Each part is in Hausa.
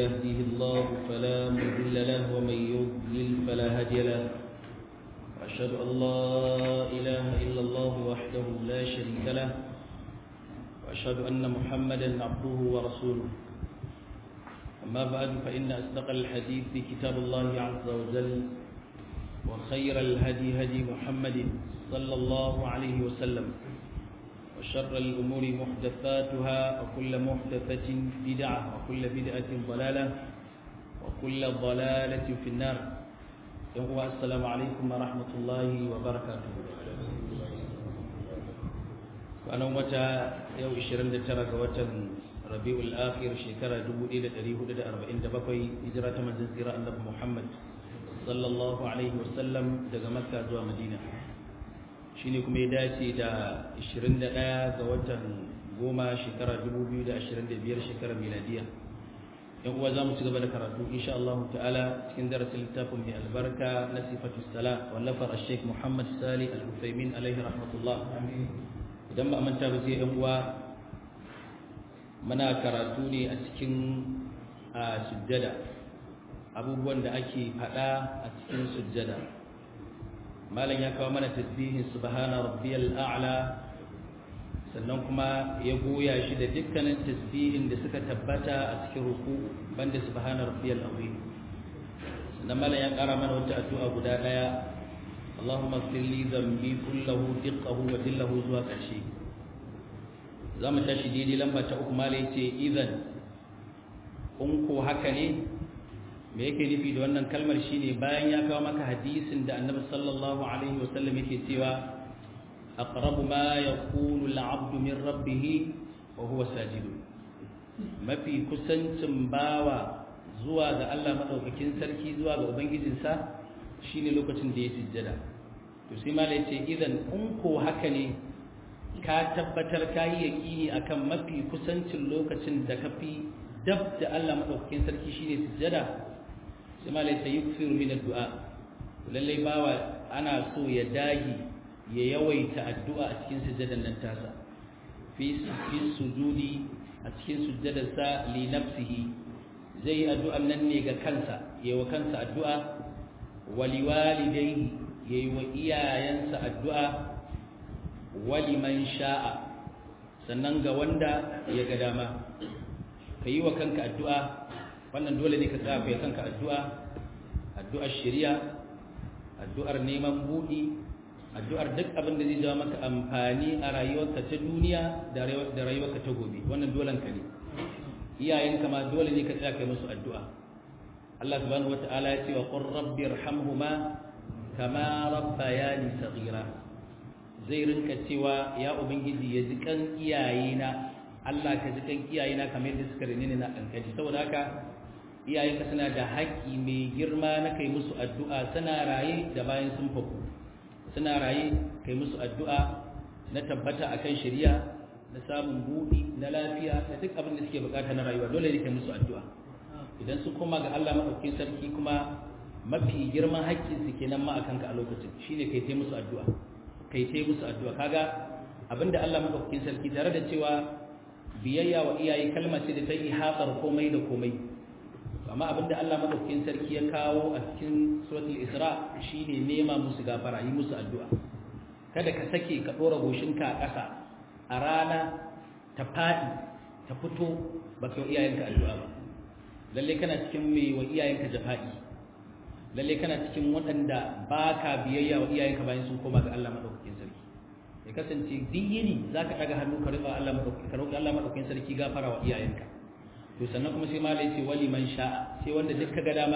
يهده الله فلا مضل له ومن يضلل فلا هادي له وأشهد أن لا إله إلا الله وحده لا شريك له وأشهد أن محمدا عبده ورسوله أما بعد فإن أصدق الحديث كتاب الله عز وجل وخير الهدي هدي محمد صلى الله عليه وسلم وشر الأمور محدثاتها وكل محدثة بدعة وكل بدعة ضلالة وكل ضلالة في النار يوم السلام عليكم ورحمة الله وبركاته أنا متى يوم 29 وتن ربيع الآخر شكرا جبو إلى تريه لدى أربعين دبقي إجراء من زنزيرا النبي محمد صلى الله عليه وسلم daga Makka zuwa Madina shine kuma ya dace da 21 ga watan goma shekara 2025 shekarar miladiya yan uwa zamu ci gaba da karatu insha Allah ta'ala cikin darasin littafin mai albarka na sifatu sala wallafar Sheikh Muhammad Salih Al-Utsaimin alaihi rahmatullah idan ba manta ba sai yan uwa muna karatu ne a cikin sujjada abubuwan da ake faɗa a cikin sujjada malam ya kawo mana tasbihin subhana rabbiyal a'la sannan kuma ya goya shi da dukkanin tasbihin da suka tabbata a cikin ruku banda subhana rabbiyal azim sannan malam ya ƙara mana wata addu'a guda ɗaya Allahumma ighfir li dhanbi kullahu diqqahu wa dillahu zuwa ƙarshe za mu tashi daidai lamba ta uku malam yace idan in ko haka ne me yake nufi da wannan kalmar shine bayan ya kawo maka hadisin da annabi sallallahu alaihi wasallam yake cewa aqrabu ma yakunu al-'abdu min rabbih wa huwa sajid mafi kusancin bawa zuwa ga Allah madaukakin sarki zuwa ga ubangijinsa shine lokacin da ya sujjada to sai malai yace idan in ko haka ne ka tabbatar kai yaqini akan mafi kusancin lokacin da kafi dab da Allah madaukakin sarki shine sujjada sai malai sai yuksiru min addu'a lallai bawa ana so ya dagi ya yawaita addu'a a cikin sujjadan nan tasa fi fi sujudi a cikin sujjadarsa li nafsihi zai yi addu'an nan ne ga kansa yayi wa kansa addu'a wa liwalidayhi yayi wa iyayensa addu'a wa liman sha'a sannan ga wanda ya ga dama kayi wa kanka addu'a wannan dole ne ka tsaya kai kanka addu'a addu'ar shari'a addu'ar neman buɗi addu'ar duk abin da zai jawo maka amfani a rayuwarka ta duniya da rayuwarka ta gobe wannan dolen ka ne iyayenka ma dole ne ka tsaya kai musu addu'a Allah subhanahu wata'ala ya ce wa qur rabbi irhamhuma kama rabbayani saghira zai rinka cewa ya ubangiji ya ji kan iyayena Allah ka ji kan iyayena kamar yadda suka rene ni na kankani saboda haka iyayenka suna da haƙƙi mai girma na kai musu addu'a suna raye da bayan sun faku suna raye kai musu addu'a na tabbata akan shari'a na samun buɗi na lafiya da duk abin da suke bukata na rayuwa dole ne kai musu addu'a idan su koma ga Allah maɗaukin sarki kuma mafi girman haƙƙin su kenan ma akan ka a lokacin shine kai tai musu addu'a kai tai musu addu'a kaga abinda Allah maɗaukin sarki tare da cewa biyayya wa iyaye kalma ce da ta yi hatsar komai da komai amma abinda Allah madaukakin sarki ya kawo a cikin suratul Isra shine nema musu gafara yi musu addu'a kada ka sake ka dora goshinka a ƙasa a rana ta fadi ta fito baka yi iyayenka addu'a ba lalle kana cikin mai wa iyayenka jafa'i lalle kana cikin waɗanda baka biyayya wa iyayenka bayan sun koma ga Allah madaukakin sarki ya kasance diyini zaka daga hannu ka riba Allah madaukakin ka roki Allah madaukakin sarki gafara wa iyayenka to sannan kuma sai malai ce wali man sha'a sai wanda duk kaga dama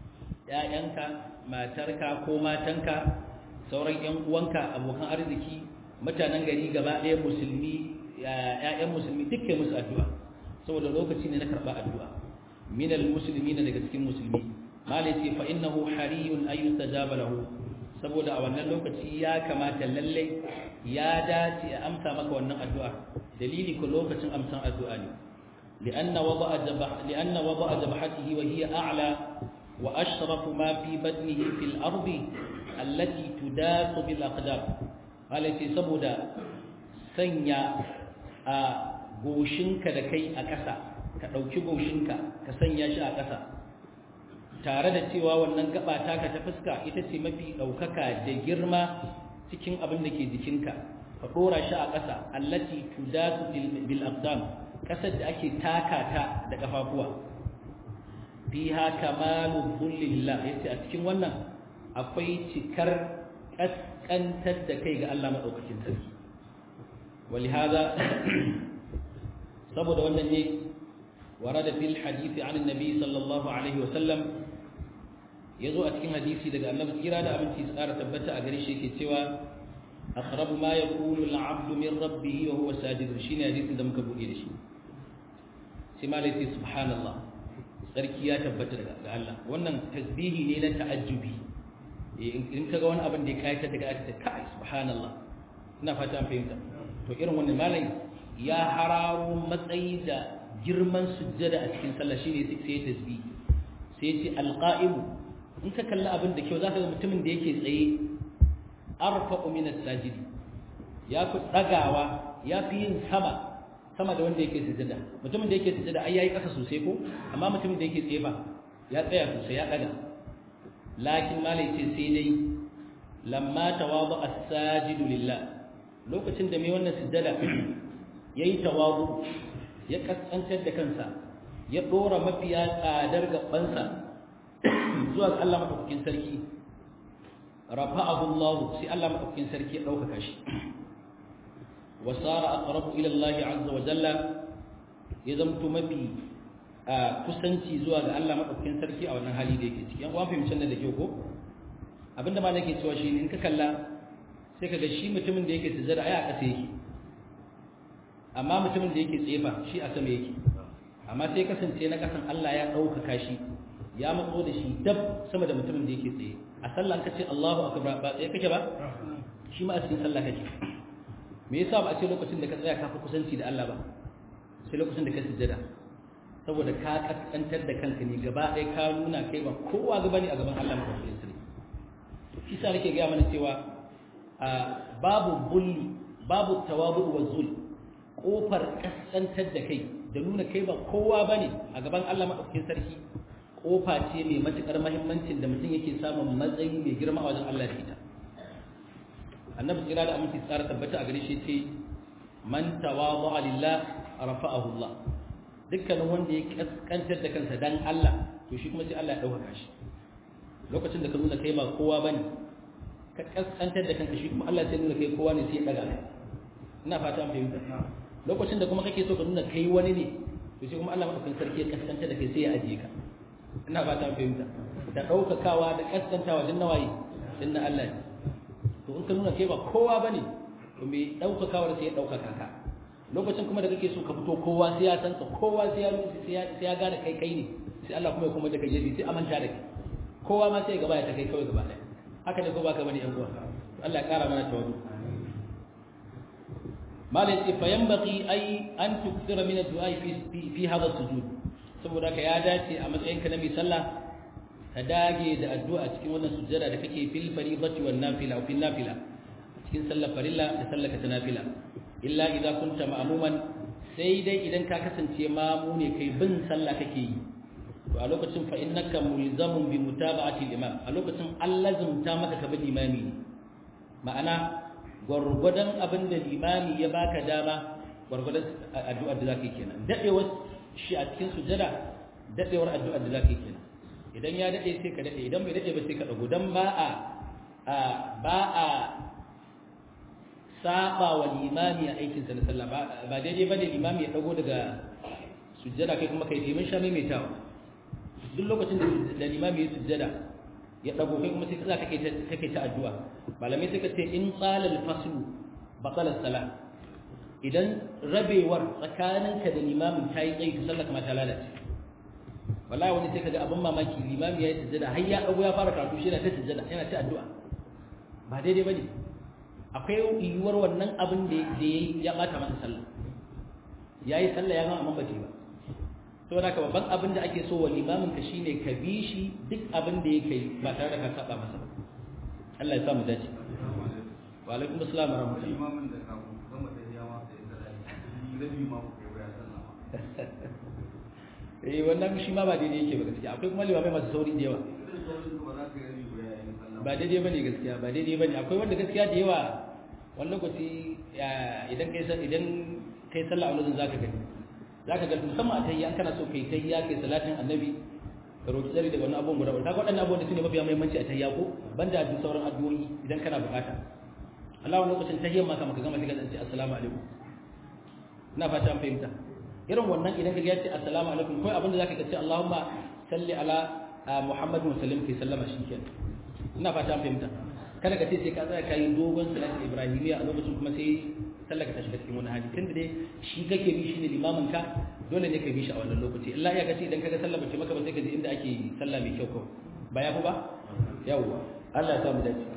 ƴaƴanka matarka ko matanka sauran ƴan uwanka abokan arziki mutanen gari gaba ɗaya musulmi ƴaƴan musulmi duk kai musu addu'a saboda lokaci ne na karɓa addu'a min almuslimin daga cikin musulmi malai ce fa innahu hariyun ay yustajaba lahu saboda a wannan lokaci ya kamata lalle ya dace a amsa maka wannan addu'a dalili ko lokacin amsan addu'a ne لأن وضع جبح لأن وضع جبحته وهي أعلى وأشرف ما في بدنه في الأرض التي تداس بالأقدام التي سبدا سنيا goshinka da kai a ƙasa ka ɗauki goshinka ka sanya shi a ƙasa tare da cewa wannan gaba taka ta fuska ita ce mafi ɗaukaka da girma cikin abin da ke jikinka ka ɗora shi a ƙasa allati tudasu bil aqdam ƙasar da ake taka ta da ƙafafuwa fiha kamalu dhullillah yace a cikin wannan akwai cikar kaskantar da kai ga Allah madaukakin sarki ولهذا saboda wannan ne warada fil hadisi an annabi sallallahu alaihi wasallam yazo a cikin hadisi daga annabi tsira da abinci tsara tabbata a gare shi yake cewa aqrabu ma yakunu al-'abdu min rabbih wa huwa sajid shine hadisin da muka buɗe da shi sai malai sai subhanallah sarki ya tabbata daga Allah wannan tasbihi ne na ta'ajjubi in kaga wani abin da ya kayatar daga aka kai subhanallah ina fata an fahimta to irin wannan malai ya hararo matsayi da girman sujjada a cikin sallah shine sai ya tasbihi sai ce alqa'im in ka kalli abin da kyau zaka ga mutumin da yake tsaye arfa'u min as-sajid ya fi dagawa ya fi yin sama sama da wanda yake sujjada mutumin da yake sujjada ai yayi kasa sosai ko amma mutumin da yake tsaye fa ya tsaya sosai ya daga lakin malai ce sai dai lamma tawadu as-sajidu lillah lokacin da mai wannan sujjada yayi tawadu ya kaskantar da kansa ya dora mafiya tsadar gabansa zuwa ga Allah madaukakin sarki rafa'ahu Allah sai Allah madaukakin sarki ya dauka shi وصار أقرب إلى الله عز وجل يزمت مبي kusanci zuwa ga Allah madaukakin sarki a wannan hali da yake ciki yan uwan fahimcin da ke ko abinda ma nake cewa shi in ka kalla sai kaga shi mutumin da yake sujjada ai a ƙasa yake amma mutumin da yake tsefa shi a sama yake amma sai kasance na kasan Allah ya ɗaukaka shi ya matso da shi dab sama da mutumin da yake tsaye a sallah an kace Allahu akbar ba tsaye kake ba shi ma a cikin sallah kake me yasa ba a ce lokacin da ka tsaya ka fi kusanci da Allah ba sai lokacin da ka sujjada saboda ka kaskantar da kanka ne gaba ɗaya ka nuna kai ba kowa gaba ne a gaban Allah mai kafin sirri shi sa nake gaya mana cewa babu bulli babu tawabu wa zul kofar kaskantar da kai da nuna kai ba kowa bane a gaban Allah madaukakin sarki kofa ce mai matukar muhimmancin da mutum yake samun matsayi mai girma a wajen Allah da ita annabi tsira da aminci tsara tabbata a gare shi ce man tawadu lillah rafa'ahu Allah dukkanin wanda ya kaskantar da kansa dan Allah to shi kuma sai Allah ya dauka shi lokacin da ka nuna kai ba kowa bane ka kaskantar da kanka shi kuma Allah sai nuna kai kowa ne sai ya daga ina fata an fahimta lokacin da kuma kake so ka nuna kai wani ne to shi kuma Allah madaukakin sarki ya kaskantar da kai sai ya ajiye ka ina fata an fahimta da daukakawa da kaskantawa din nawayi din na Allah ne to in ka nuna kai ba kowa bane to me daukakawar sai ya daukaka ka lokacin kuma da kake so ka fito kowa sai ya san ka kowa sai ya sai ya sai ya gane kai kai ne sai Allah kuma ya kuma da kai yaji sai amanta da kai kowa ma sai ya gaba ya ta kai kawai gaba ɗaya haka ne ko baka bane yan uwa Allah ya kara mana tawadu malai ce fa yanbaghi ay an tukthira min ad-du'a fi fi hadha sujud saboda ka ya dace a matsayinka na mai sallah ka dage da addu'a cikin wannan sujjada da kake fil fariidati wan nafila wa fil nafila cikin sallar farilla da sallar ta nafila illa idza kunta ma'muman sai dai idan ka kasance mamu ne kai bin sallah kake yi to a lokacin fa innaka mulzamun bi mutaba'ati al-imam a lokacin allazumta maka ka bi limami ma'ana gwargwadon abin da limami ya baka dama gwargwadon addu'ar da zaka yi kenan dadewar shi a cikin sujada dadewar addu'ar da zaka yi kenan idan ya dade sai ka dade idan bai dade ba sai ka dago dan ba a ba a saba wa limami a aikin sa na sallah ba daidai bane limami ya dago daga sujjada kai kuma kai timin sha mai tawa duk lokacin da limami ya sujjada ya dago kai kuma sai ka kake ta kake ta addu'a malamai suka ce in qala al-fasl batala salah idan rabewar tsakaninka da limamin tayi tsayi to sallah kuma ta lalace wallahi wani sai kaga abin mamaki limami yayi sujjada har ya dago ya fara karatu shi yana ta sujjada yana ta addu'a ba daidai bane akwai yiwuwar wannan abin da yayi ya bata masa sallah yayi sallah ya gama amma bace ba saboda haka babban abin da ake so wa limamin ka shine ka bi shi duk abin da yake yi ba tare da ka saba masa Allah ya samu dace wa alaikum assalam wa rahmatullahi imamin da ka gama da yawa sai da rabi ma ku kai ya sallama eh wannan shi ma ba daidai yake ba gaskiya akwai kuma limamai masu sauri da yawa ba daidai bane gaskiya ba daidai bane akwai wanda gaskiya da yawa wani lokaci idan kai idan kai sallah a lokacin zaka gani zaka ga musamman a tayya kana so kai tayya kai salatin annabi ka roki tsari daga wannan abubuwan guda uku kaga waɗannan abubuwan da su ne mafiya muhimmanci a tayya ko banda duk sauran addu'o'i idan kana bukata Allah wani lokacin tahiyyar ma kama ka gama sai ka ce assalamu alaikum ina fata an fahimta irin wannan idan ka ce assalamu alaikum kai abinda zaka ce Allahumma salli ala Muhammad wa sallim kai sallama shikenan ina fata an fahimta kada ka ce sai ka tsaya kai dogon salati ibrahimiyya a lokacin kuma sai sallaka ta shiga cikin wani hali tunda dai shi kake bi shine limamin ka dole ne ka bi shi a wannan lokaci illa ya kace idan kaga sallah bace maka ba sai ka je inda ake sallah mai kyau kawai ba ya fi ba yawwa Allah ya samu dace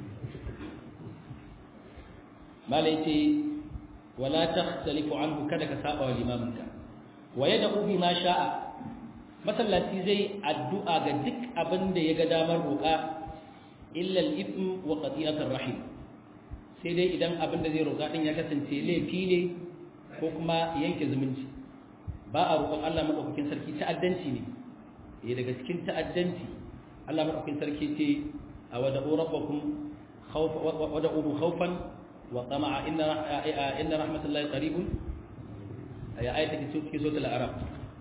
malai ce wala takhtalifu anhu kada ka saba wa limaminka wa yad'u bima sha'a masallaci zai addu'a ga duk abin da ya ga damar roƙa illa al-ithm wa qati'atur rahim sai dai idan abin da zai roƙa din ya kasance laifi ne ko kuma yanke zumunci ba a roƙon Allah madaukakin sarki ta'addanci ne eh daga cikin ta'addanci Allah madaukakin sarki ce a wada'u rabbakum khawfa wada'u khawfan wa tama'a inna inna rahmatullahi qaribun ya ayata ke suratul arab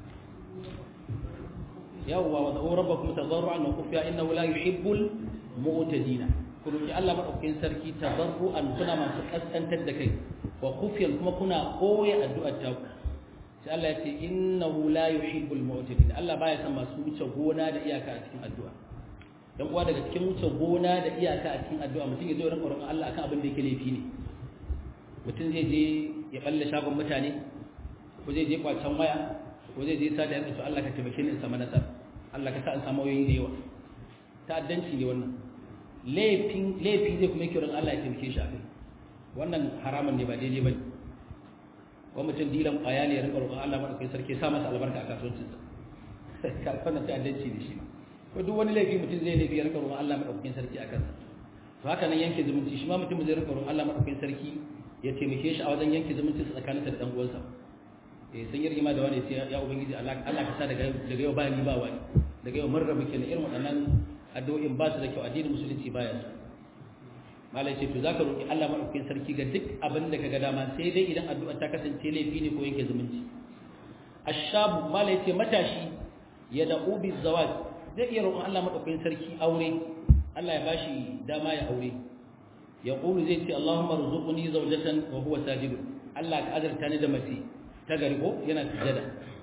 yawwa wada'u rabbakum tadarruan wa khufiya innahu la yuhibbul mu'tadina kullu Allah madaukakin sarki tadarruan kuna masu kaskantar da kai wa khufiyan kuma kuna koyi addu'ar ta sai Allah ya ce innahu la yuhibbul mu'tadin Allah baya son masu wuce gona da iyaka a cikin addu'a dan uwa daga cikin wuce gona da iyaka a cikin addu'a mutum ya zo rinka roƙon Allah akan abin da yake laifi ne mutum zai je ya balle shagon mutane ko zai je kwacen waya ko zai je sata yanka to Allah ka taimake ni in samu nasara Allah ka sa in samu wayoyi da yawa ta'addanci ne wannan laifin laifi zai kuma yake rin Allah ya taimake shi a kai wannan haramun ne ba daidai bane ko mutum dilan ƙwaya ne ya rinka roƙon Allah madaukakin sarki ya sa masa albarka a kasuwancinsa ka wannan ta'addanci ne shi ma ko duk wani laifi mutum zai laifi ya rinka roƙon Allah madaukakin sarki a kansa to haka nan yanke zumunci shi ma mutum zai rinka roƙon Allah madaukakin sarki ya taimake shi a wajen yanke zumunci tsakaninsa da dan uwansa eh sun yi rigima da wani sai ya ubangiji Allah Allah ka sa daga daga yau ba ni ba wani daga yau mun rabu kenan irin waɗannan addu'o'in ba su da kyau addinin musulunci baya su malai ce to zaka roki Allah madaukakin sarki ga duk abin da kaga dama sai dai idan addu'a ta kasance laifi ne ko yanke zumunci ashabu malai ce matashi ya da'u bi zawaj zai iya roƙon Allah madaukakin sarki aure Allah ya bashi dama ya aure ya qulu zai ce Allahumma rzuqni zawjatan wa huwa sajid Allah ka azurta ni da mace ta gari ko yana sujada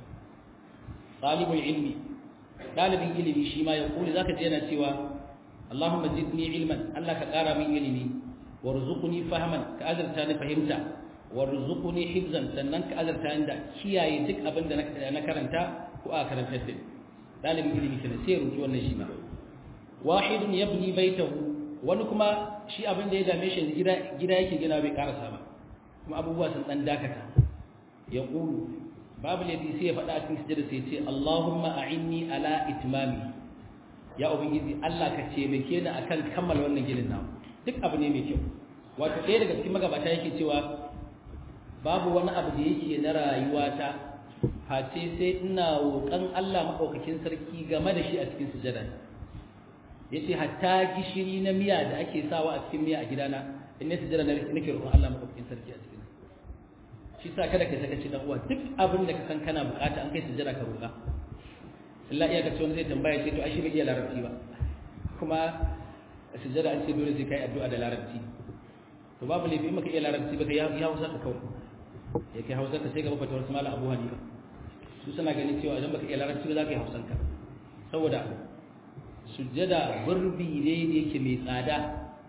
talibul ilmi dalibin ilimi shi ma ya qulu zaka je yana cewa Allahumma zidni ilman Allah ka ƙara min ilimi warzuqni fahman ka azurta ni fahimta warzuqni hifzan sannan ka azurta ni da kiyaye duk abin da na karanta ko a karantar da dalibin ilimi kenan sai ruki wannan shi ma wahidun yabni baitahu wani kuma shi abin da ya dame shi gida gida yake gina bai karasa ba kuma abubuwa sun dan dakata ya qulu babu ladi sai ya faɗa a cikin sujada sai ya ce Allahumma a'inni ala itmami ya ubangiji Allah ka taimake ni akan kammala wannan ginin namu duk abu ne mai kyau wato ɗaya daga cikin magabata yake cewa babu wani abu da yake na rayuwata face sai ina roƙon Allah maɗaukakin sarki game da shi a cikin sujada yace hatta gishiri na miya da ake sawa a cikin miya a gidana in ne sujada nake roƙon Allah maɗaukakin sarki a cikin shi sa kada ka saka ci dan uwa duk abin da ka san kana bukata an kai sujada ka roƙa Allah iya kace wani zai tambaya ce to ai shi bai iya larabci ba kuma sujada an ce dole sai kai addu'a da larabci to babu laifi maka iya larabci ba kai ya hausa ka kawai ya kai hausa ka sai gaba fatawar su malam Abu Hanifa su suna ganin cewa idan baka iya larabci ba za ka yi hausan ka saboda sujada burbi ne da yake mai tsada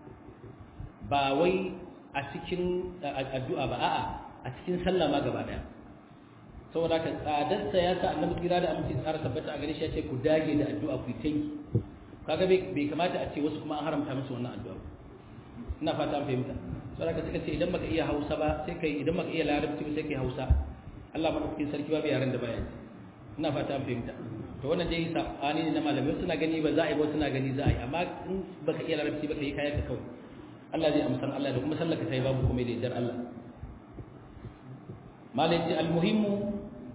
ba wai a cikin addu'a ba a'a a cikin sallah ma gaba daya saboda ka tsadarsa ya sa annabi kira da amince tsara tabbata a gare shi ya ce ku dage da addu'a ku tanki kaga bai kamata a ce wasu kuma an haramta musu wannan addu'a ina fata an fahimta saboda ka suka ce idan baka iya Hausa ba sai kai idan baka iya Larabci ba sai kai Hausa Allah madaukakin sarki ba yaran da baya ina fata an fahimta to wannan dai sabani ne na malamai suna gani ba za a yi ba suna gani za a yi amma in baka iya Larabci ba kai kayan ka kawai Allah zai amsan Allah da kuma sallaka sai babu komai da yardar Allah malai ce almuhimmu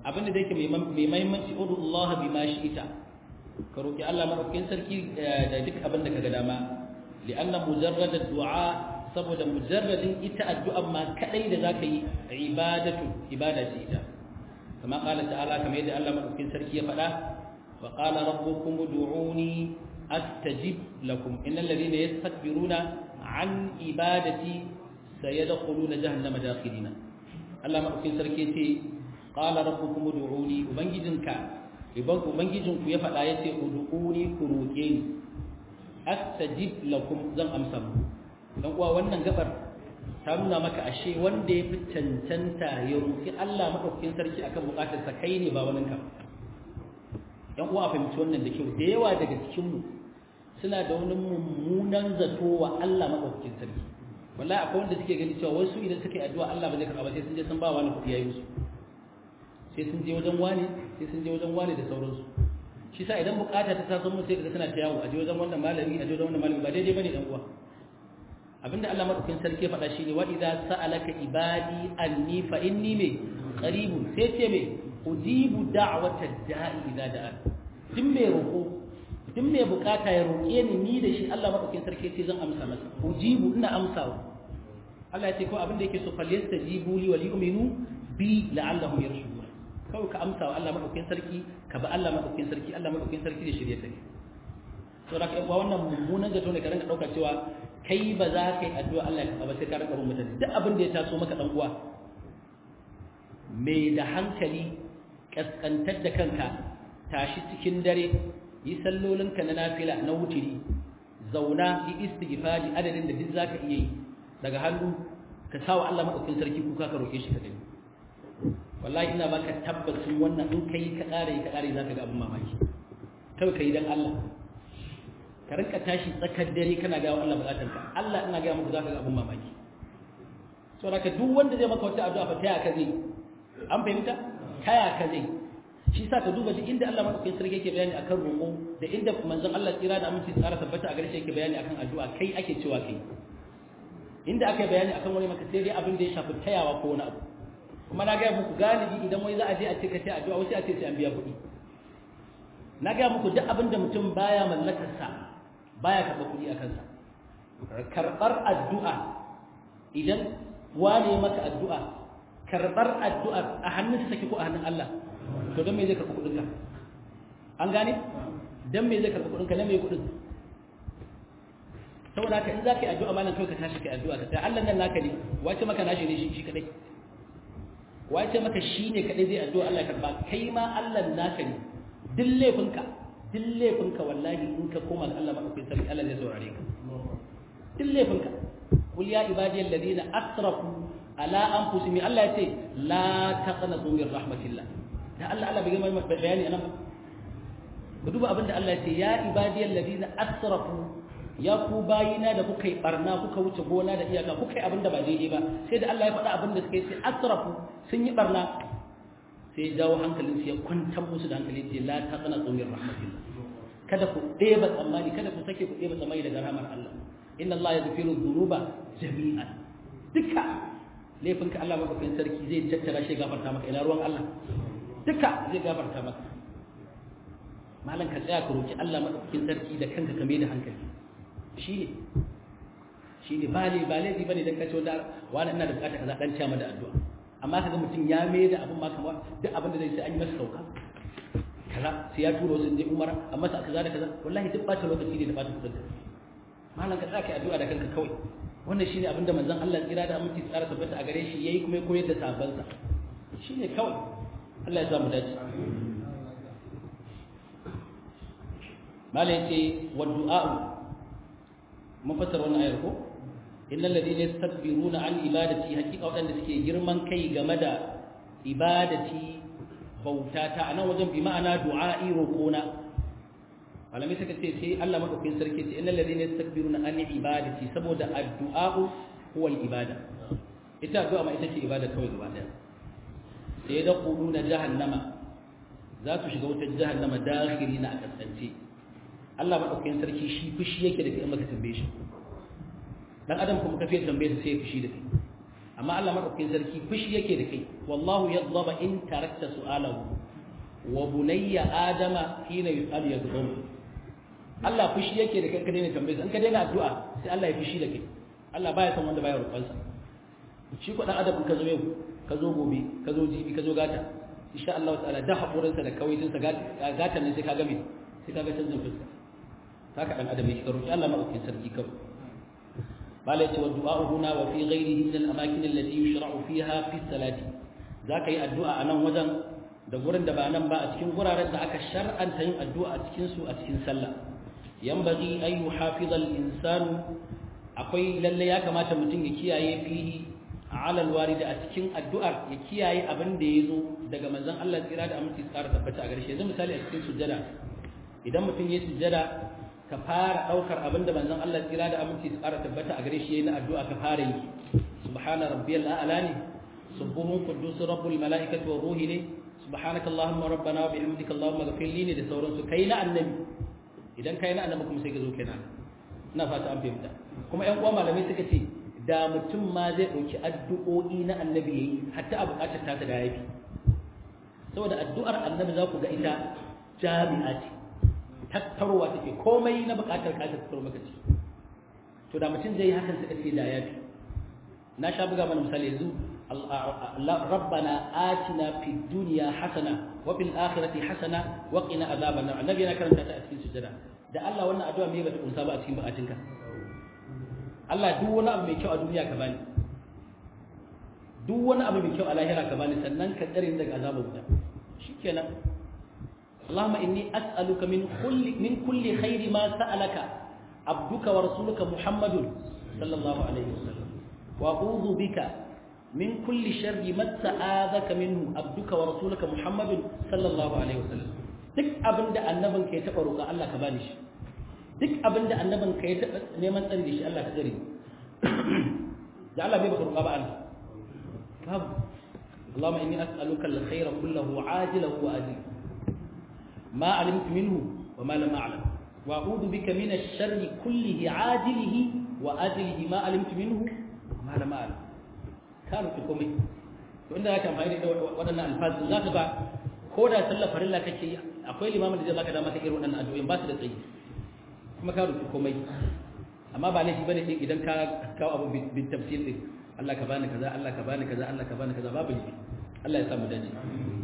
abinda da yake mai mahimmanci udu Allah bi ma ita ka roki Allah madaukakin sarki da duk abin da kaga dama li'anna mujarrad ad-du'a saboda mujarradin ita addu'a ma kadai da zaka yi ibadatu ibada ce ita kama qala ta'ala kamar yadda Allah madaukakin sarki ya faɗa wa qala rabbukum ud'uni astajib lakum innal ladhina yastakbiruna an ibadati sayadkhuluna jahannama dakhilina Allah madaukakin sarki ce qala rabbukum ud'uni ubangijinka iban ubangijinku ya faɗa yace ud'uni ku roke ni astajib lakum zan amsa muku dan uwa wannan gabar ta nuna maka ashe wanda ya fi cancanta ya roki Allah madaukakin sarki akan bukatar sa kai ne ba wani ka dan uwa fahimci wannan da kyau da yawa daga cikin mu suna da wani mummunan zato wa Allah madaukakin sarki wallahi akwai wanda suke gani cewa wasu idan suka yi addu'a Allah ba zai karɓa ba sai sun je sun ba wani kuɗi yayi musu sai sun je wajen wani sai sun je wajen wani da sauransu shi sa idan bukata ta taso mu sai kaga tana ta yawo a je wajen wannan malami a je wajen wannan malami ba daidai bane dan uwa abinda Allah madaukakin sarki faɗa shine wa idza sa'alaka ibadi anni fa inni me qaribun sai ce me ujibu da'wata da'i idza da'a duk mai roko duk mai bukata ya roke ni ni da shi Allah madaukakin sarki ce zan amsa masa ujibu ina amsawa Allah ya ce ko abinda yake so falyastajibu li wa li'minu bi la'allahum yarshudun kawai ka amsa wa Allah madaukakin sarki ka ba Allah madaukakin sarki Allah madaukakin sarki da shirye take to da kai wannan mummunan zato ne ka rinka dauka cewa kai ba za ka yi addu'a Allah ya ba sai ka rinka rubuta duk abin da ya taso maka dan uwa mai da hankali kaskantar da kanka tashi cikin dare yi sallolinka na nafila na wutiri zauna yi istighfari adadin da duk zaka iya yi daga hannu ka sawa Allah madaukakin sarki kuka ka roke shi ka gani wallahi ina baka tabbacin wannan in kai ka kare ka kare zaka ga abin mamaki kai kai dan Allah ka rinka tashi tsakar dare kana ga Allah bukatar ka Allah ina ga muku zaka ga abin mamaki so da duk wanda zai maka wata addu'a fa taya ka zai an fahimta taya ka zai shi sa ka duba duk inda Allah madaukakin sarki yake bayani akan roƙo da inda manzon Allah tsira da aminci tsara tabbata a garshe yake bayani akan addu'a kai ake cewa kai inda aka yi bayani akan wani maka sai dai abin da ya shafi tayawa ko wani abu kuma na gaya muku galibi idan wai za a je a ce ka ce addu'a wasu a ce sai an biya kuɗi na gaya muku duk abin da mutum baya mallakarsa baya karɓar kuɗi a kansa karɓar addu'a idan wane maka addu'a karɓar addu'a a hannun sa take ko a hannun Allah to don me zai karɓi kuɗin ka an gane don me zai karɓi kuɗin ka na me kuɗin saboda haka in za ka yi addu'a malam kawai ka tashi ka yi addu'a ka sai Allah nan naka ne wace maka nashi ne shi kadai wace maka shi ne kadai zai addu'a Allah karba kai ma Allah naka ne duk laifinka duk laifinka wallahi in ka koma ga Allah madaukakin sarki Allah zai saurare ka duk laifinka qul ya ibadiyal ladina asrafu ala anfusihim Allah yace la taqnatu min rahmatillah da Allah Allah bai gama bayani anan ba duba abinda Allah yace ya ibadiyal ladina asrafu ya ku bayina da kuka yi barna kuka wuce gona da iyaka kuka yi abinda ba daidai ba sai da Allah ya faɗa abinda suka yi sai asrafu sun yi barna sai ya jawo hankalin su ya kwantar musu da hankali ce la ta tsana tsomin rahmatillah kada ku ɗeba tsammani kada ku sake ku ɗeba tsammani daga rahmar Allah inna Allah ya zafiru dhunuba jami'an duka laifinka Allah madaukakin sarki zai tattara shi gafarta maka ina ruwan Allah duka zai gafarta maka malam ka tsaya ka roki Allah madaukakin sarki da kanka ka mai da hankali shi ne shi ne ba ne ba laifi ba ne don kace wanda wani ina da bukata kaza dan ciya da addu'a amma kaga mutum ya mai da abin ma kamar duk abin da zai sai an yi masa sauka kaza sai ya turo sun je umara amma sa kaza da kaza wallahi duk bata lokaci ne da bata kudin malam ka tsaka addu'a da kanka kawai wannan shine abin da manzon Allah tsira da aminci tsara tabbata a gare shi yayi kuma ya koyar da sahabbansa shine kawai Allah ya samu dace malai ce wa du'a mun fassara wannan ayar ko innal ladina yastakbiruna an ibadati hakika wadanda suke girman kai game da ibadati bautata anan wajen bi ma'ana du'a'i roƙona malamai suka ce sai Allah madaukakin sarki ce innal ladina yastakbiruna an ibadati saboda addu'a'u huwa al-ibada ita addu'a ma ita ce ibada kawai gaba daya sai da quluna jahannama za su shiga wutar jahannama dakhirina a kasance Allah madaukakin sarki shi fushi yake da kai in baka tambaye shi dan adam kuma ka fiye tambaye sa sai ya fushi da kai amma Allah madaukakin sarki fushi yake da kai wallahu yadhaba in tarakta su'alahu wa bunayya adama hina yus'al yadhum Allah fushi yake da kai ka daina tambaye in ka daina addu'a sai Allah ya fushi da kai Allah baya son wanda baya roƙon sa shi ko dan adam ka zo yau ka zo gobe ka zo jibi ka zo gata insha Allah ta'ala da hakurin sa da kawaitin sa gata ne sai ka ga me sai ka ga canjin fuska haka dan adam yake roƙi Allah madaukakin sarki kawai bala ce wa du'a huna wa fi ghairihi min al-amakin allati yushra'u fiha fi salati zaka yi addu'a a nan wajen da gurin da ba nan ba a cikin guraren da aka shar'anta yin addu'a a cikin su a cikin sallah yanbaghi an yuhafiza al-insanu akwai lalle ya kamata mutum ya kiyaye fihi ala al-warid a cikin addu'ar ya kiyaye abin da yazo daga manzon Allah tsira da aminci tsara tabbata a gare shi yanzu misali a cikin sujjada idan mutum ya sujjada ka fara daukar abin da manzon Allah tsira da aminci tsara tabbata a gare shi yayin addu'a ka fara yi subhana rabbiyal a'la ne subuhun quddus rabbul malaikati war ruhi ne subhanaka allahumma rabbana wa bihamdika allahumma ghfir li ne da sauransu kai na annabi idan kai na annabi kuma sai ka zo kenan ina fata an fahimta kuma ƴan uwa malamai suka ce da mutum ma zai dauki addu'o'i na annabi yayi hatta a bukatar ta da yafi saboda addu'ar annabi za ku ga ita jami'a ce tattarowa take komai na bukatar ka tattaro maka ce to da mutum zai yi hakan suka ce da yafi na sha buga mana misali yanzu ربنا آتنا في الدنيا حسنة وفي الآخرة حسنة وقنا عذاب النار النبي yana karanta ta a cikin sujada da Allah wannan addu'a me bata kunsa ba a cikin bukatunka Allah duk wani abu mai kyau a duniya ka bani duk wani abu mai kyau a lahira ka bani sannan ka tsare ni daga azabar wuta shikenan اللهم إني أسألك من كل من كل خير ما سألك عبدك ورسولك محمد صلى الله عليه وسلم وأعوذ بك من كل شر ما استعاذك منه عبدك ورسولك محمد صلى الله عليه وسلم duk abin da annabin ka ya taɓa roƙa Allah ka bani shi duk abin da annabin ka ya taɓa neman tsari da shi Allah ka tsare da Allah bai baka roƙa ba Allah babu اللهم إني أسألك الخير كله عاجله وآجله ما علمت منه وما لم أعلم وأعوذ بك من الشر كله عاجله وآجله ما علمت منه وما لم أعلم ka rufe komai to inda zaka amfani da waɗannan alfazu zaka ba ko da sallar farilla kake yi akwai limamin da zai baka dama ka irin waɗannan addu'o'in ba su da tsayi kuma ka rufe komai amma ba laifi bane din idan ka kawo abu bin tafsir din Allah ka bani kaza Allah ka bani kaza Allah ka bani kaza babu laifi Allah ya samu dace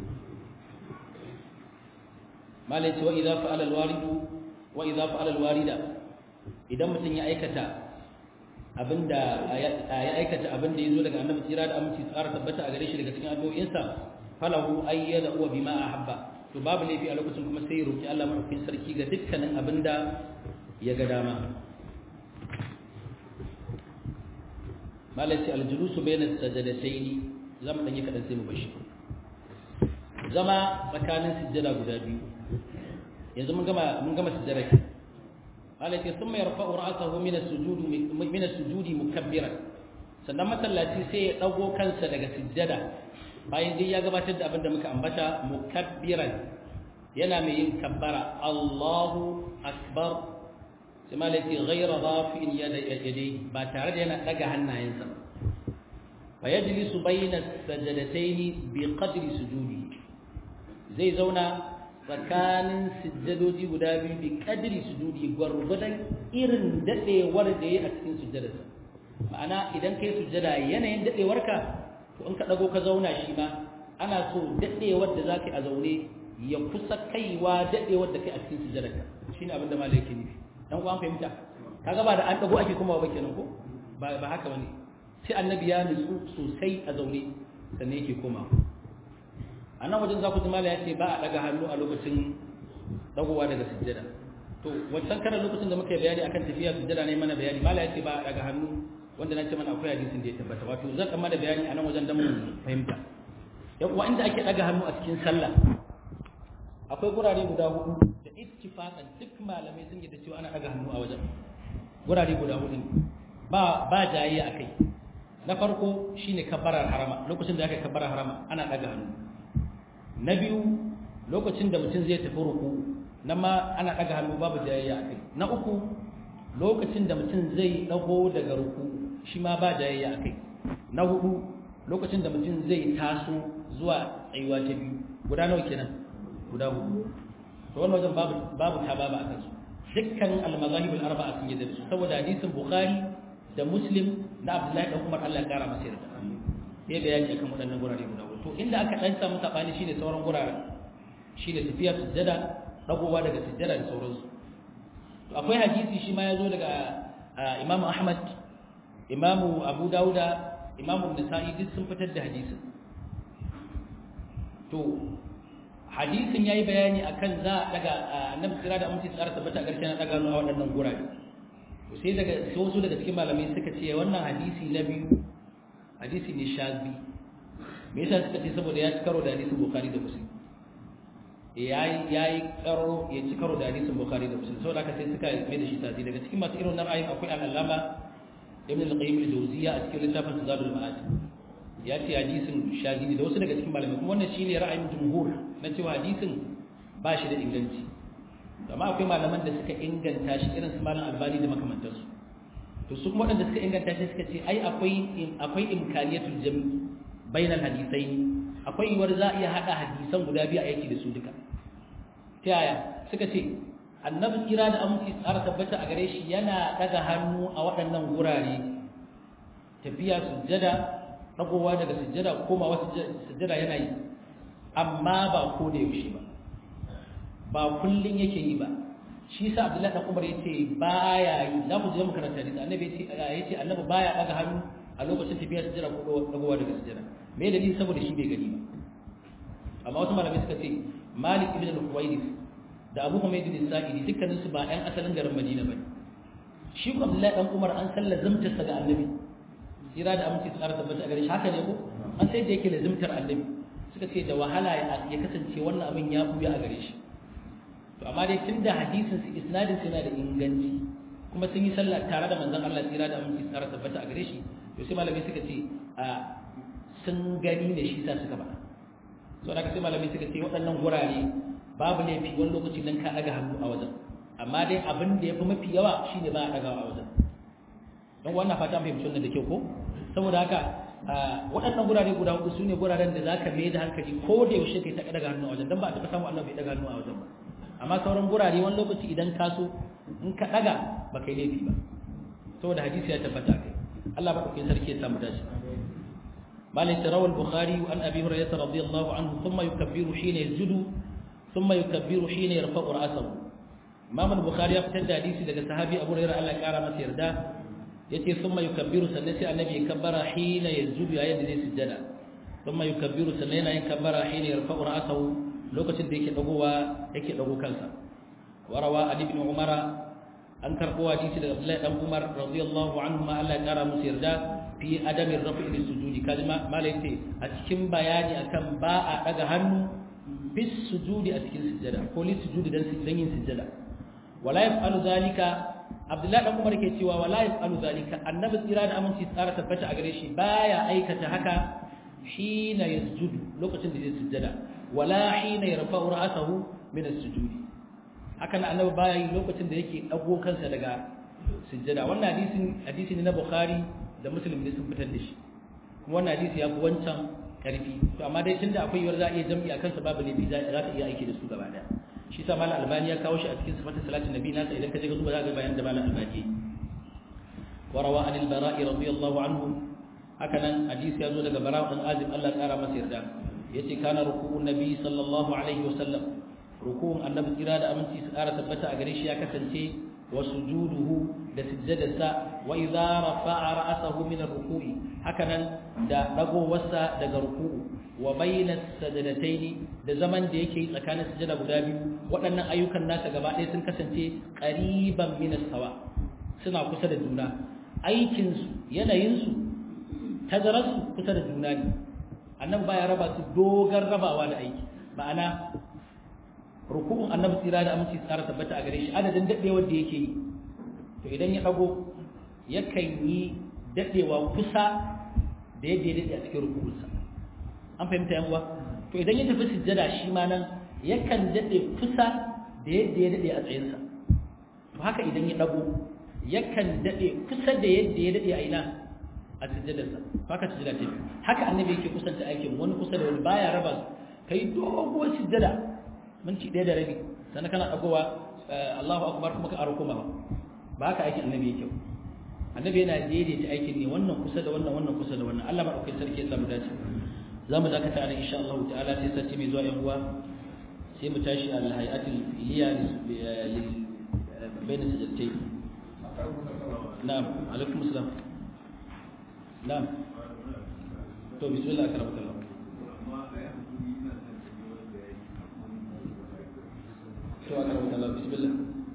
malai ce wa idza fa'ala alwarid wa idza fa'ala alwarida idan mutum ya aikata abinda ya aikata abinda yazo daga annabi tsira da aminci tsara tabbata a gare shi daga cikin addu'o'insa falahu ayyada huwa bima ahabba to babu laifi a lokacin kuma sai ya roki Allah madaukakin sarki ga dukkanin abinda ya ga dama malati aljulusu bayna sajadatayn zama dan yi kadan sai mu bashi zama tsakanin sujjada guda biyu yanzu mun gama mun gama sujjada alati thumma yarfa'u ra'sahu min as-sujudi min as-sujudi mukabbiran sannan masallaci sai ya dago kansa daga sujjada bayan dai ya gabatar da abin da muka ambata mukabbiran yana mai yin kabbara Allahu akbar sai malati ghayra rafi'in yadayhi ba tare da yana daga hannayensa fa yajlisu bayna as-sajdatayn bi qadri sujudi zai zauna tsakanin sujjadoji guda biyu bi kadiri sujudi gwargwadon irin dadewar da ya a cikin sujjadarsa ma'ana idan kai sujjada yanayin dadewarka to in ka dago ka zauna shi ma ana so dadewar da zaka a zaune ya kusa kaiwa dadewar da kai a cikin sujjadarka shine abin da malai yake nufi dan ku an fahimta kaga ba da an dago ake kuma ba kenan ko ba ba haka bane sai annabi ya nutsu sosai a zaune sannan yake komawa a nan wajen za ku ji mala ya ce ba a daga hannu a lokacin dagowa daga sujjada to wancan karan lokacin da muka yi bayani akan tafiya sujjada ne mana bayani mala ya ce ba a daga hannu wanda na ce mana akwai hadisin da ya tabbata wato zan dan mana bayani a nan wajen dan mun fahimta yan uwa inda ake daga hannu a cikin sallah akwai gurare guda hudu da ittifaqan duk malamai sun yi da cewa ana daga hannu a wajen gurare guda hudu ba ba jayayya akai na farko shine kabbarar harama lokacin da aka kabbarar harama ana daga hannu na biyu lokacin da mutum zai tafi ruku nan ma ana ɗaga hannu babu jayayya a kai na uku lokacin da mutum zai ɗago daga ruku shi ma ba jayayya a kai na hudu lokacin da mutum zai taso zuwa tsayuwa ta biyu guda nawa kenan guda hudu to wannan wajen babu babu ta babu akan su dukkan al-mazahib al-arba'a sun yi da su saboda hadisin bukhari da muslim na abdullahi dan umar Allah ya kara masa yarda ya bayani akan waɗannan gurare guda hudu to inda aka dan samu sabani shine sauran guraren shine tafiya sujjada dagowa daga sujjada da sauransu to akwai hadisi shi ma ya zo daga imamu ahmad imamu abu dauda imamu nisa'i duk sun fitar da hadisin to hadisin yayi bayani akan za a daga annabi sira da aminci tsara tabbata garshe na daga a waɗannan gurare to sai daga sai wasu daga cikin malamai suka ce wannan hadisi na biyu hadisi ne shazi me yasa suka ce saboda ya ci karo da hadisin bukhari da muslim yayi yayi karo ya ci karo da hadisin bukhari da muslim saboda haka sai suka mai da shi tazi daga cikin masu irin nan ra'ayin akwai al-allama ibn al-qayyim al-jawziyya a cikin littafin zadul ma'ad ya ce hadisin shazili da wasu daga cikin malamai kuma wannan shine ra'ayin jumhur na cewa hadisin ba shi da inganci amma akwai malaman da suka inganta shi irin su malam albani da makamantansu to su kuma waɗanda suka inganta shi suka ce ai akwai akwai imkaniyatul jami bainal hadisaini akwai yiwuwar za a iya haɗa hadisan guda biyu a yaki da su duka ta yaya suka ce annabi kira da aminci tsara tabbata a gare shi yana daga hannu a waɗannan gurare tafiya sujjada dagowa daga sujjada komawa sujjada yana yi amma ba ko da yaushe ba ba kullun yake yi ba shi sa Abdullahi dan Umar yace baya yi za ku je mu karanta hadisi annabi yace yace annabi baya daga hannu a lokacin tafiya sujjada ko dagowa daga sujjada me dalili saboda shi bai gani ba amma wasu malamai suka ce Malik ibn al-Huwaydith da Abu Humayd al-Sa'idi dukkanin su ba ɗan asalin garin Madina bane shi ko Abdullahi dan Umar an san lazimtarsa ga annabi tsira da aminci tsara tabbata a gare shi haka ne ko an sai da yake lazimtar annabi suka ce da wahala ya kasance wannan abin ya buya a gare shi to amma dai tunda hadisin su isnadin su yana da inganci kuma sun yi sallah tare da manzon Allah tsira da aminci tsara tabbata a gare shi to sai malamai suka ce a sun gani ne shi sa suka ba so da sai malamai suka ce waɗannan gurare babu laifi wani lokaci dan ka daga hannu a wajen amma dai abin da ya fi mafi yawa shine ba a dagawa a wajen don wannan fata mai fahimci wannan da kyau ko saboda haka waɗannan gurare guda hudu su ne guraren da za ka mai da hankali ko da yaushe kai ta daga hannu a wajen don ba a taɓa samu Allah bai daga hannu a wajen ba amma sauran gurare wani lokaci idan ka so in ka daga ba kai laifi ba saboda hadisi ya tabbata kai Allah ba kai sarki ya samu dashi مالك روى البخاري عن ابي هريره رضي الله عنه ثم يكبر حين يسجد ثم يكبر حين يرفع راسه امام البخاري يفتد حديث daga sahabi Abu Hurairah Allah ya kara masa yarda yace thumma yukabbiru sannan sai annabi ya kabbara hina yajudu yayin da zai sujjada thumma yukabbiru sannan yana yin kabbara hina yarfa'u ra'sahu lokacin da yake dagowa yake dago kansa warawa ali ibn umara an karbo hadisi daga Abdullahi dan Umar radiyallahu anhu ma Allah ya kara musu yarda fi adami rafi'i sujudi kalma malai ce a cikin bayani akan ba a daga hannu bis sujudi a cikin sujjada ko li sujudi dan yin sujjada wala yaf'alu zalika Abdullahi dan Umar ke cewa wala yafalu zalika annabi tsira da aminci tsara tabbata a gare shi baya aikata haka hina yasjudu lokacin da zai sujjada wala hina yarfa'u ra'sahu min as-sujudi hakan annabi baya yi lokacin da yake dago kansa daga sujjada wannan hadisin hadisi ne na Bukhari da Muslim ne sun fitar da shi kuma wannan hadisi ya fi wancan karfi to amma dai tunda akwai yiwuwar za a iya jam'i akan sa babu laifi za ka iya aiki da su gaba daya shi sa malam albani ya kawo shi a cikin sifatin salatin nabi nasa idan ka je ka duba za ka bayan da malam albani wa rawa anil bara'i radiyallahu anhu haka nan hadisi ya zo daga bara'u dan azim Allah ya kara masa yarda yace kana ruku'un nabi sallallahu alaihi wa sallam ruku'un annabi kira da aminci su kara tabbata a gare shi ya kasance wa sujuduhu da sujjadarsa wa idza rafa'a ra'sahu min ar-ruku'i haka nan da dagowarsa daga ruku'u wa bayna sajadataini da zaman da yake tsakanin sujada guda biyu waɗannan ayyukan nasa gaba ɗaya sun kasance qariban min as-sawa suna kusa da juna aikin su yanayin su tazarar su kusa da juna ne annabi baya raba su dogar rabawa da aiki ma'ana ruku'un annabi tsira da aminci tsara tabbata a gare shi adadin dadewar da yake yi to idan ya dago yakan yi dadewa kusa da yadda ya dade a cikin ruku'unsa an fahimta yan uwa to idan ya tafi sujjada shi ma nan yakan dade kusa da yadda ya dade a tsayinsa to haka idan ya dago yakan dade kusa da yadda ya dade a ina a sujjadarsa baka sujjada ta biyu haka annabi yake kusanta aikin wani kusa da wani baya raba kai doguwar sujjada minti ɗaya da rabi sannan kana ɗagowa Allahu akbar kuma ka aro kuma ba ba haka aikin annabi yake annabi yana daidaita aikin ne wannan kusa da wannan wannan kusa da wannan Allah madaukakin sarki ya samu dace za mu dakata ana insha Allah ta'ala sai sati mai zuwa yan uwa sai mu tashi al hayatul iliya lil bayna sajdatai na'am alaikum assalam na'am to bismillah akramakallah to akramakallah bismillah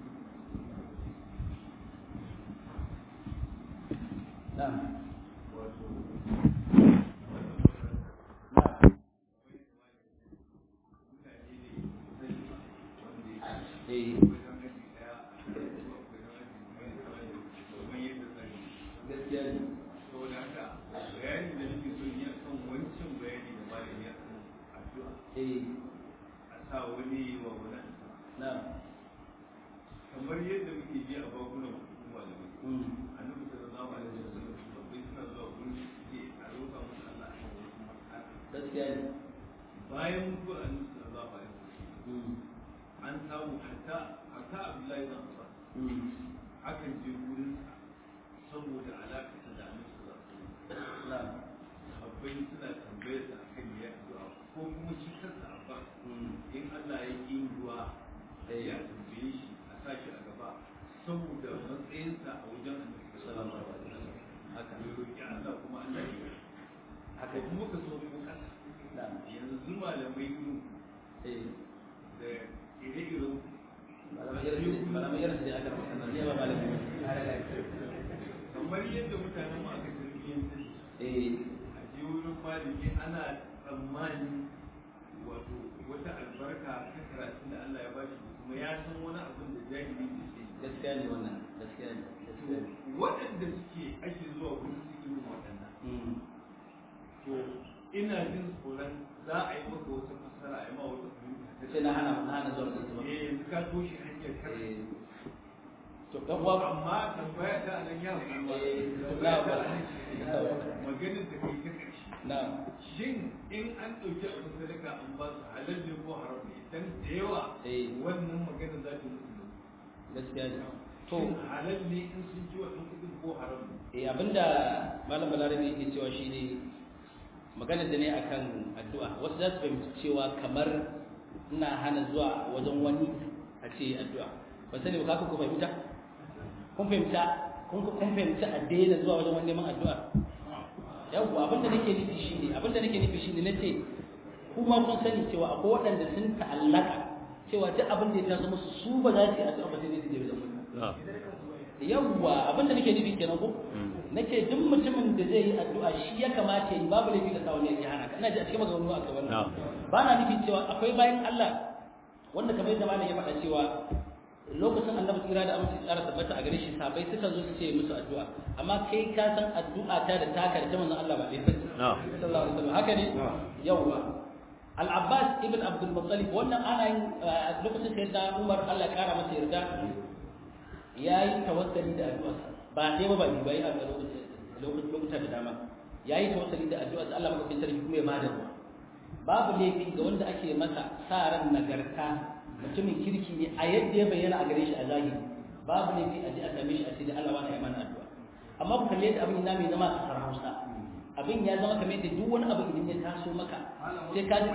na'am eh gaskiya ne saboda haka bayani da nake so yi akan wancan bayani da malami akan addu'a eh a sa wani wa wani na'am kamar yadda muke ji a bakunan hukuma da mai mm annabi sallallahu alaihi wasallam babbai suna zuwa gurin su suke a roƙa musu Allah a kan wasu matsala gaskiya ne bayan mutuwar annabi sallallahu alaihi wasallam mm an samu hatta hatta Abdullahi bin Abbas mm akan je gurin sa saboda alaƙa da annabi sallallahu alaihi wasallam na'am sahabbai suna tambayar sa akan ya addu'a ko kuma shi kansa Abbas mm in Allah ya yi ruwa ya tambaye shi a sashi a gaba saboda matsayinsa a wajen annabi sallallahu alaihi wasallam haka ya roki Allah kuma Allah ya yi haka haka kuma ka so mu kasa na'am yanzu malamai irin eh da ire-iren malamai irin malamai irin da aka rubuta nan ne ba malamai kamar yadda mutanen mu aka tarbiyyantar eh a je wurin malami ana tsammani wato wata albarka ta karatun da Allah ya bashi kuma ya san wani abin da jahili bai sani gaskiya ne wannan gaskiya ne gaskiya ne waɗanda suke ake zuwa wurin su irin waɗannan mm to ina jin tsoron za a yi maka wata fassara a yi ma wata fahimta ta sai na hana na hana zuwa da su ba eh yanzu ka toshe hanyar kar eh to dan uwa amma tambaya ta nan ya kuma Eh, tambaya ta na- nan maganin da kai ta ƙarshe na'am shin in an ɗauki abin sadaka an ba su halal ne ko haram ne dan da yawa Eh. wannan maganin za ta musu da gaskiya ne to shin halal ne in sun ji wannan kuɗin ko haram ne eh abinda malam balarabe yake cewa shine maganar da ne akan addu'a wasu za su fahimci cewa kamar ina hana zuwa wajen wani a ce addu'a ba sani ba kaka ku fahimta kun fahimta kun kun fahimta a daina zuwa wajen wani neman addu'a yawwa abinda nake nufi shine abinda nake nufi shine nace kuma kun sani cewa akwai waɗanda sun ta'allaka cewa duk abin da ya taso musu su ba za su yi addu'a ba sai dai su je wajen wani yawwa abinda nake nufi kenan ko nake duk mutumin da zai yi addu'a shi ya kamata yi babu laifi da sa wani ya hana ka ina ji a cikin maganganu a kai wannan ba na nufi cewa akwai bayan Allah wanda kamar yadda malam ya faɗa cewa lokacin annabi tsira da aminci tsara tabbata a gare shi sabai suka zo su ce musu addu'a amma kai ka san addu'a ta da taka da ta manzon Allah ba ɗaya ba sallallahu alaihi wasallam haka ne yawwa al-abbas ibn abdul muttalib wannan ana yin a lokacin sayyidina umar Allah ya kara masa yarda yayi tawassuli da addu'a ba dai ba ba ni bai a lokacin lokuta da dama yayi tawassuli da addu'a Allah madaukakin sarki kuma ya bada ruwa babu laifi ga wanda ake masa sa ran nagarta mutumin kirki ne a yadda ya bayyana a gare shi a zahiri babu laifi a je a same shi a ce da Allah wani ya mana addu'a amma ku kalle yadda abin yana mai zama a kasar Hausa abin ya zama kamar yadda duk wani abu idan ya taso maka sai ka ji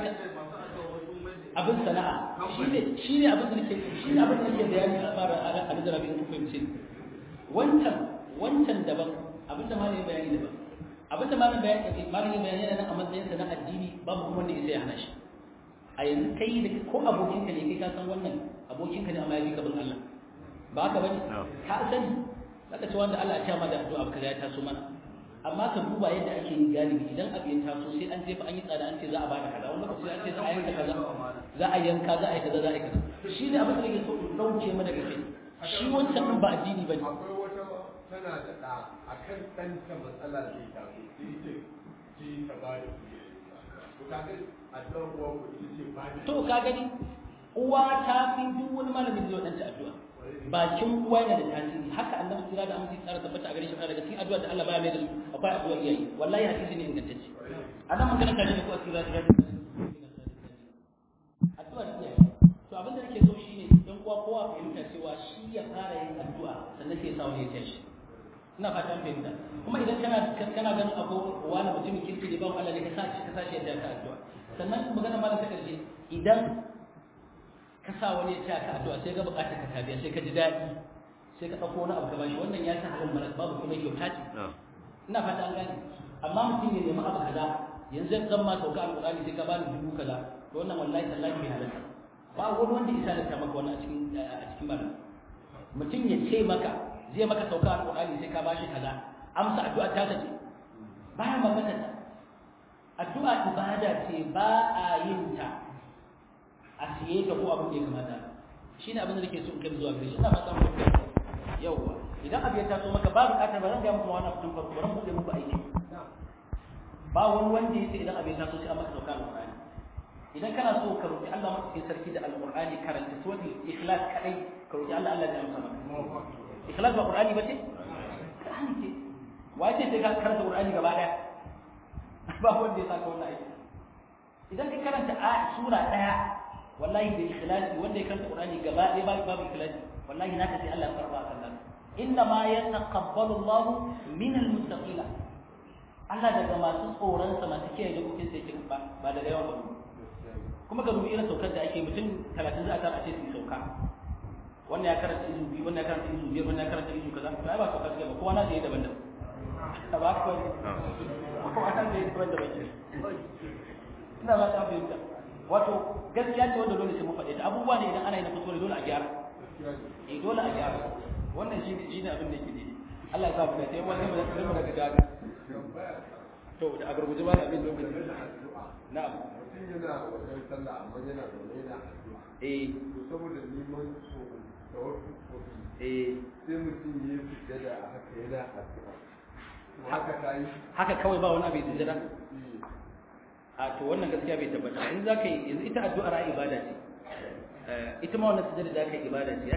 abin sana'a shine shine abin da nake shine abin da nake bayani a fara a da rabin ku fahimce wancan wancan daban abin da malamin bayani daban abin da malamin bayani malamin bayani yana nan a matsayin sa na addini babu kuma wanda sai ya hana shi a yanzu kai da ko abokin ka ne kai ka san wannan abokin ka ne amma ya bi gaban Allah ba haka bane ka sani zaka ce wanda Allah ya ce ma da addu'a kaza ya taso mana amma ka duba yadda ake yin galibi idan abu ya taso sai an jefa an yi tsada an ce za a bada kaza wani lokaci an ce za a yanka kaza za a yanka za a yi kaza za a yi kaza shi ne abin da nake so in dauke mana daga kai shi wancan din ba addini bane akwai wata tana da ɗa a kan ɗanta matsala da ya taso sai ce ji ta ba da kuɗi to ka ga addu'ar uwa ku ita ce ba da to ka gani uwa ta fi duk wani malamin da zai wadanta addu'a bakin uwa yana da tasiri haka annabi kira da amince tsara tabbata a gare shi daga cikin addu'a da Allah baya mai da su akwai addu'a iyaye wallahi hadisi ne ingantacce anan magana kan ne ko asira da addu'a iyaye to abin da nake so shine dan uwa kowa fahimta cewa shi ya fara yin addu'a sannan sai ya sa wani ya tashi ina fata an fahimta kuma idan kana kana ganin abu wani mutumin kirki ne ba Allah ne ka sashi ka sashi yadda ka addu'a sannan magana malam ta karshe idan ka sa wani ya taya ka addu'a sai ga bukatar ka tabiya sai ka ji daɗi sai ka ɗauko wani abu ka bashi wannan ya ta halal maras babu kuma kyauta ce ina fata an gane amma mutum ya nemi abu kaza yanzu zan ma sauka alƙur'ani sai ka bani dubu kaza to wannan wallahi tallahi bai halarta ba wani wanda isa da ta maka wannan a cikin a cikin malam mutum ya ce maka zai maka sauka alƙur'ani sai ka bashi kaza amsa addu'a ta ce baya magana ta addu'a ibada ce ba a yin ta a siye ta ko abin da ya kamata shi ne abin da nake so in kai zuwa gare shi ina fata mu yawwa idan abu ya taso maka ba buƙatar ba zan ga muku wannan fitin farko ran buɗe muku aiki ba wani wanda yace idan abu ya taso sai an maka sauka alƙur'ani idan kana so ka roki Allah madaukakin sarki da alƙur'ani karanta suratul ikhlas kadai ka roki Allah Allah ya amsa maka ikhlas ba qur'ani ba ce qur'ani ce wace sai ka karanta qur'ani gaba daya ba wanda ya saka wannan aiki idan ka karanta a sura daya wallahi da ikhlasi wanda ya karanta qur'ani gaba daya ba babu ikhlasi wallahi naka sai Allah ya karba kan nan inna ma yataqabbalu Allah min almuttaqina Allah daga masu tsoron sa masu kiyaye dokokin sai kin ba ba daga yawan ba kuma ga dubi irin saukar da ake mutum 30 za a tara a ce su sauka wannan ya karanta izu biyu wannan ya karanta izu biyar wannan ya karanta izu kaza to ai ba saukar ba kowa na da yayi daban-daban ba ko kowa na da yayi daban-daban ina ba ta fahimta wato gaskiya ce wanda dole sai mu faɗe ta abubuwa ne idan ana yi na kuskure dole a gyara eh dole a gyara wannan shi shi ne abin da yake daidai Allah ya sa mu da sai wani mu da mu daga jaga to da a gurguje ba abin lokaci na'am mutum yana wajen sallah amma yana zaune yana addu'a eh to saboda neman so da wasu kofi eh sai mutum ya yi sujjada a haka yana addu'a to haka ta yi haka kawai ba wani abin sujjada a to wannan gaskiya bai tabbata in za ka yi yanzu ita addu'ar ibada ce ita ma wannan sujjada da ka yi ibada ce